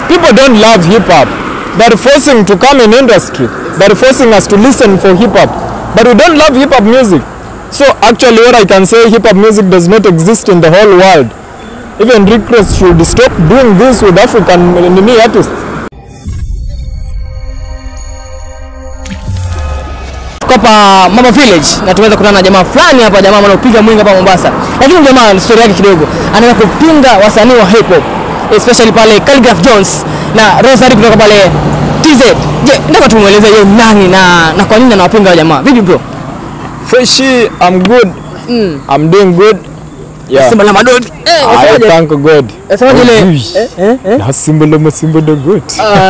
people don't love hip hop. They're forcing to come in industry. They're forcing us to listen for hip hop. But we don't love hip hop music. So actually what I can say hip hop music does not exist in the whole world. Even Rick Ross should stop doing this with African Nini artists. Tuko hapa Mama Village na tumeweza kukutana na jamaa fulani hapa, jamaa anaopiga mwingi hapa Mombasa, lakini jamaa story yake kidogo, anaweza kupinga wasanii wa hip hop especially pale Calligraph Jones na Rosary kutoka pale TZ. Je, nataka tumueleze yeye nani na na kwa nini anawapinga wa jamaa? Vipi bro? Freshie, I'm good. I'm doing good. Yeah. Simba la madodi. Eh, I wasemaje? thank God. Wasemaje ile? Ui. Eh, eh, eh. Na Simba la masimba the good.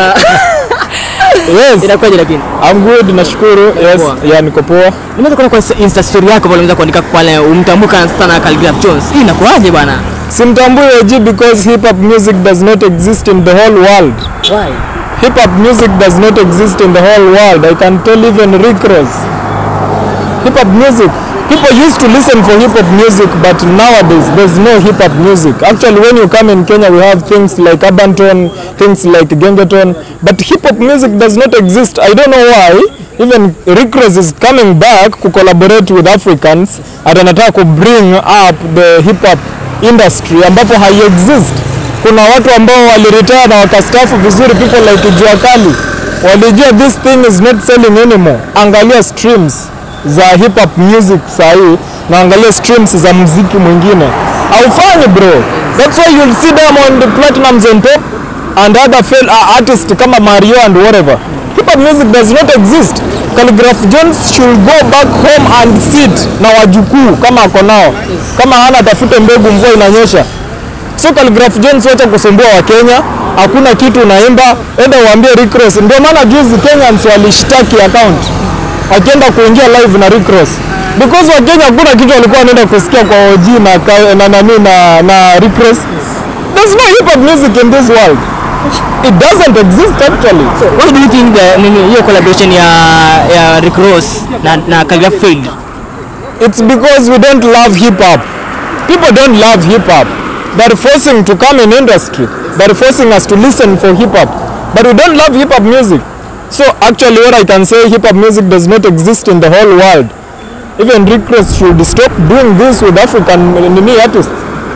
Yes. Inakuwaje lakini? I'm good, nashukuru. Yes. Poa. Yeah, niko poa. Nimeweza kuona kwa Insta story yako pale unaweza kuandika pale umtambuka sana Calligraph Jones. Hii inakuwaje bana? Simtambui OG because hip hop music does not exist in the whole world. Why? Hip hop music does not exist in the whole world. I can tell even Rick Ross. Hip hop music. People used to listen for hip hop music, but nowadays there's no hip hop music. Actually, when you come in Kenya, we have things like urban tone, things like gengeton, but hip hop music does not exist. I don't know why. Even Rick Ross is coming back to collaborate with Africans and anataka ku bring up the hip hop industry ambapo hai exist. Kuna watu ambao waliretire na wakastafu vizuri, people like Jua Kali walijua this thing is not selling anymore. Angalia streams za hip hop music sahii na angalia streams za muziki mwingine haufanyi bro. That's why you'll see Diamond Platnumz on top and other fel uh, artists kama Mario and whatever. Hip hop music does not exist. Calligraph Jones should go back home and sit na wajukuu kama ako nao, kama hana atafute mbegu, mvua inanyesha. So Calligraph Jones, wacha kusumbua wa Kenya, hakuna kitu unaimba, enda uambie Rick Ross. Ndio maana juzi Kenyans walishtaki account akienda kuingia live na Rick Ross because wa Kenya hakuna kitu walikuwa wanaenda kusikia kwa OG na ka- na nani na, na Rick Ross. There's no hip hop music in this world. It doesn't exist actually. What do you think the nini hiyo collaboration ya ya Rick Ross na na Calligraph failed? It's because we don't love hip hop. People don't love hip hop. They're forcing to come in industry. They're forcing us to listen for hip hop. But we don't love hip hop music. So actually what I can say hip hop music does not exist in the whole world. Even Rick Ross should stop doing this with African nini artists.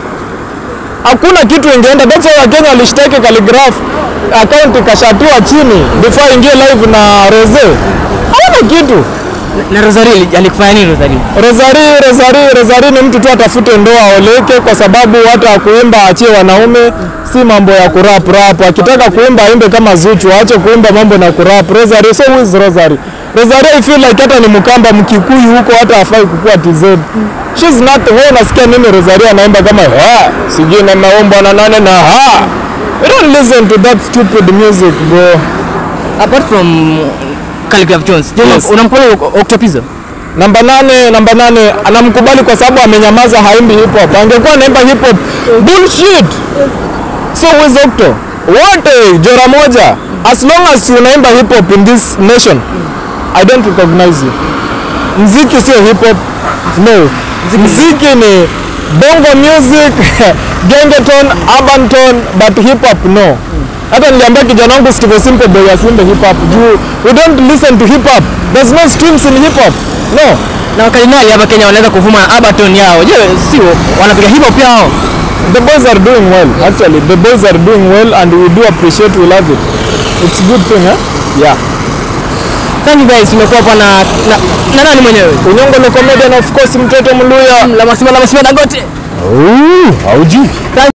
Hakuna kitu ingeenda. That's why Wakenya walishtaki Calligraph account ikashatiwa chini before ingie live na Rose. Hawana kitu. Na Rosary alikufanya nini Rosary? Rosari, Rosari, Rosari ni mtu tu atafute ndoa aoleke, kwa sababu hata kuimba achie wanaume, si mambo ya kurap rap. Akitaka kuimba aimbe kama Zuchu, aache kuimba mambo na kurap. Rosari, so who is Rosari? Rosari I feel like hata ni Mkamba Mkikuyu huko, hata hafai kukua TZ. She's not. Wewe unasikia nini Rosari anaimba kama ha, sijui na maombo na nane na ha. We don't listen to that stupid music bro. Apart from Calligraph Jones, je, Yes. unamkubali Octopizzo? Namba nane, namba nane anamkubali kwa sababu amenyamaza, haimbi hip hop. Angekuwa anaimba hip hop bullshit. So with Octo wote jora moja, as long as unaimba hip hop in this nation, I don't recognize you. Mziki sio hip hop, no. Mziki ni bongo music, gengeton, urban tone, but hip hop no. Hata niliambia kijana wangu Steve Simple Boy asimbe hip hop juu we don't listen to hip hop. There's no streams in hip hop. No. Na wakardinali hapa Kenya wanaweza kuvuma na Abaton yao. Je, sio wanapiga hip hop yao? The boys are doing well. Actually, the boys are doing well and we do appreciate, we love it. It's a good thing, eh? Yeah. Thank you guys, tumekuwa hapa na na, na nani mwenyewe? Unyongo ni comedian of course, mtoto Mluya. La Masima la Masima Dangote. Oh, haujui.